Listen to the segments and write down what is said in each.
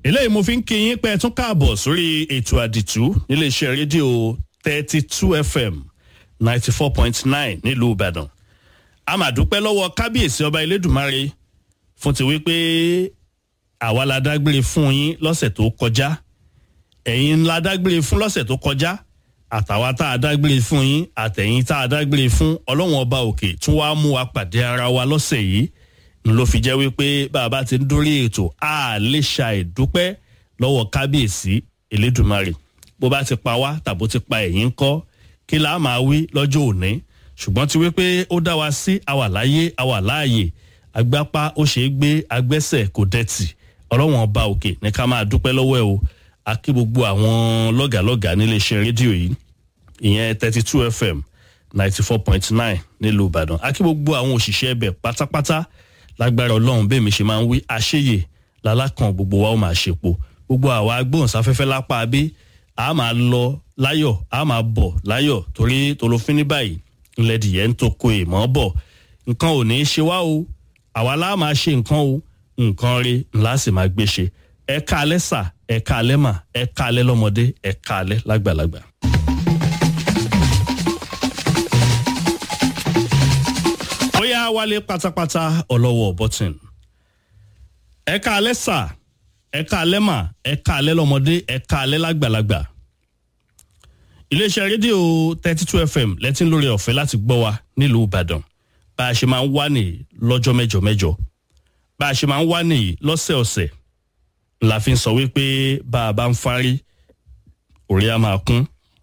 eléyìí mo fi ń kí yín pé ẹ tún káàbọ̀ sórí ètò àdìtú níléeṣẹ́ rédíò thirty two fm ninety four point nine nílùú ìbàdàn a máa dúpẹ́ lọ́wọ́ kábíyèsí ọba elédùnmáre fún ti wípé àwa la dágbére fún yín lọ́sẹ̀ tó kọjá ẹ̀yin la dágbére fún lọ́sẹ̀ tó kọjá àtàwa tá a dágbére fún yín àtẹ̀yìn tá a dágbére fún ọlọ́wọ́n ọba òkè tún wá mú wa pàdé ara wa lọ́sẹ̀ yìí n ló fi jẹ́ wípé bàbá ti ń dórí ètò a lè ṣàìdúpẹ́ lọ́wọ́ kábíyèsí elédùnmarè bó bá ti pa wá tàbó ti pa ẹ̀yìn ńkọ́ kí la máa wí lọ́jọ́ òní ṣùgbọ́n ti wípé ó dá wa sí àwà láyé àwà láàyè agbápá ó ṣe é gbé agbẹ́sẹ̀ kò dẹ̀tì ọlọ́wọ́n ọba òkè ní ká máa dúpẹ́ lọ́wọ́ ẹ̀ o a kí gbogbo àwọn lọ́gàlọ́gà níléeṣẹ́ rédíò yìí ìyẹn thirty two fm ninety four point nine nílùú ìbàdàn a kí gbogbo àwọn òṣìṣẹ́ ẹbẹ̀ pátápátá lágbára ọlọ́run bẹ́ẹ̀ mi ṣe máa ń wí àṣeyè lálákan gbogbo wa ó máa ṣèpo gbogbo àwa agbóhùnsáfẹ́fẹ́ lápá abé a máa lọ láyọ̀ a máa bọ̀ láyọ̀ torí tolófin ní báyìí ńlẹ̀ dìyẹ́ ń tó ko èèmọ̀ bọ̀ nǹkan ò ní í ṣe wá o àwa lá máa ṣe nǹkan o nǹkan rí ńlá sì máa gbé ṣe ẹ káalẹ́ sà ẹ káalẹ́ mà ẹ káalẹ́ lọ́mọdé ẹ káalẹ́ lágbàlagbà. ó yá wálé pátápátá ọlọ́wọ́ bọ́tìn ẹ káalẹ́ sà ẹ káalẹ́ mà ẹ káalẹ́ lọ́mọdé ẹ káalẹ́ lágbàlagbà iléeṣẹ́ rédíò thirty two fm lẹ́tí lórí ọ̀fẹ́ láti gbọ́ wa nílùú ìbàdàn bá a ṣe máa ń wá nìyí lọ́jọ́ mẹ́jọ mẹ́jọ bá a ṣe máa ń wá nìyí lọ́sẹ̀ọ̀sẹ̀ la fi ń sọ wípé bá a bá ń fárí orí a máa kún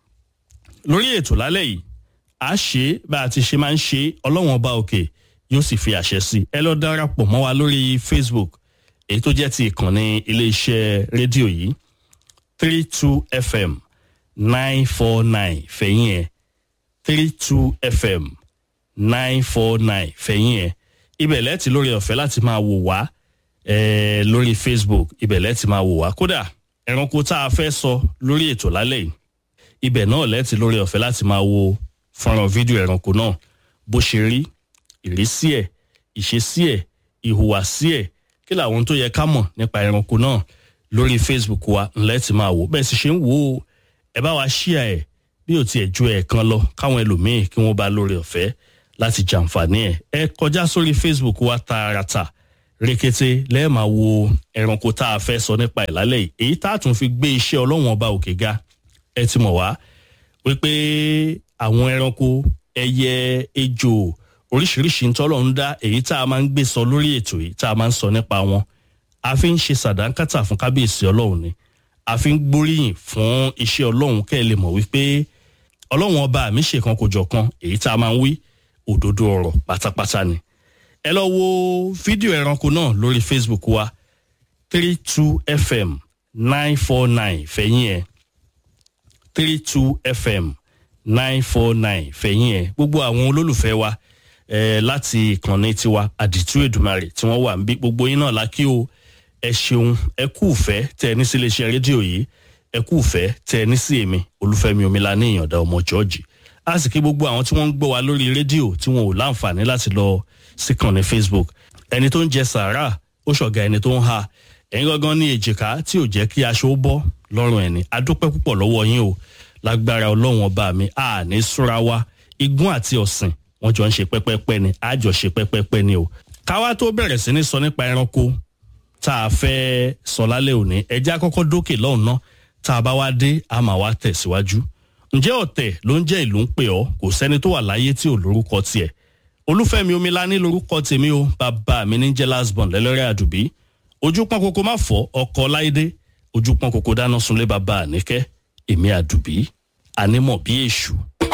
lórí ètò lálẹ́ yìí a ṣe bá a ti ṣe máa ń ṣe ọlọ́wọ́n ọba òkè yóò sì fi àṣẹ sí ẹ lọ darapọ̀ mọ́ wa lórí facebook èyí tó jẹ́ ti ìkànnì iléeṣẹ́ rédíò yìí three two fm nine four nine fẹ̀yìn ẹ̀ three two fm nine four nine fẹ̀yìn ẹ̀ ibẹ̀ lẹ́ẹ̀tì lórí ọ̀fẹ́ láti máa wò wá eh, lórí facebook ibẹ̀ lẹ́ẹ̀tì máa wò wá kódà ẹranko tá a fẹ́ sọ lórí ètò lálẹ́ yìí ibẹ̀ náà lẹ́ẹ̀tì lórí ọ̀fẹ́ láti máa wo fọ́nrán fídíò ẹranko náà bó ṣe rí ìrísí ẹ̀ ìṣesí ẹ̀ ìhùwàsí ẹ̀ kí làwọn tó yẹ ká mọ̀ nípa ẹranko náà lórí facebook wa ńlẹ́ ti máa wò bẹ́ẹ̀ sì ṣe ń wò ó ẹ bá wa ṣíà ẹ̀ bí ò tiẹ̀ ju ẹ̀ẹ̀kan lọ káwọn ẹlòmíín kí wọ́n bá lórí ọ̀fẹ́ láti jàǹfààní ẹ̀ ẹ kọjá sórí facebook wa tààràtà rékété lẹ́ẹ̀ máa wo ẹranko tá a fẹ́ sọ nípa ẹ̀ lálẹ́ yìí èyí tá a tún fi gbé iṣẹ́ ọlọ́wọ́n ọba òkè ga ẹ ti mọ̀ wá wípé àwọn ẹranko ẹyẹ ejò oríṣiríṣi ntọ́lọ̀ ń dá èyí tá a máa ń gbé sọ lórí ètò yìí tá a máa ń sọ nípa wọn a fi ń ṣe sàdánkátà fún kábíyèsí ọlọ́run ni a fi ń gbóríyìn fún iṣẹ́ ọlọ́run kẹ́ ẹ lè mọ̀ wípé ọlọ́run ọba mi ṣèkan kò jọ̀kan èyí tá a máa ń wí òdodo ọ̀rọ̀ pátápátá ni ẹ lọ wo fídíò ẹranko náà lórí facebook wa three two fm nine four nine fẹ̀yìn ẹ̀ three two fm nine four nine fẹ̀yìn ẹ̀ gbogbo àwọn olólùfẹ́ wa eh, láti ìkànnì tiwa àdìtú èdùmarè tí wọ́n wà ń bí gbogbo yín náà lákì o ẹ ṣeun ẹ kú ìfẹ́ tẹ ẹ ní sí iléeṣẹ́ rédíò yìí ẹ kú ìfẹ́ tẹ ẹ ní sí èmi olúfẹ́mi omila ní ìyànda ọmọ jọ́ọ̀jì a sì kí gbogbo àwọn tí wọ́n ń gbọ́ wa lórí rédíò tí wọn ò láǹfààní láti lọ síkànnì facebook ẹni tó ń jẹ sàárà ó ṣọ̀gá ẹni tó ń ha ẹ̀yin gangan ní èjìká tí ò jẹ́ kí aṣọ ó bọ́ lọ́rùn ẹni adúpẹ́ púpọ̀ lọ́wọ́ yín o lágbára ọlọ́run ọba mi a ní súra wa igún àti ọ̀sìn wọ́n jọ ń ṣe pẹ́pẹ́pẹ́ ni a jọ ṣe pẹ́pẹ́pẹ́ ni o. káwá tó bẹ̀rẹ̀ sí ní sọ nípa ẹranko tá a fẹ́ sọ lálẹ́ òní ẹjẹ́ àkọ́kọ́ dókè lọ́hùn náà tá a bá wá dé a máa wá tẹ̀síwájú. ǹjẹ́ ọ̀tẹ̀ ló ń jẹ́ ìlú ń pè ọ́ kò sẹ́ni tó wà láyé tí ò lórúkọ tiẹ̀. olúfẹ́mi omilání lórúkọ tèmi o bàbá mi ní jẹ́ lasbon lẹ́lẹ́rẹ́ àdùbí ojú pọ́n koko má fọ́ ọkọ̀ láìdé ojú pọ́n koko dáná sunlé bàbá àníkẹ́ èmi àdùbí ànímọ̀ bí èṣù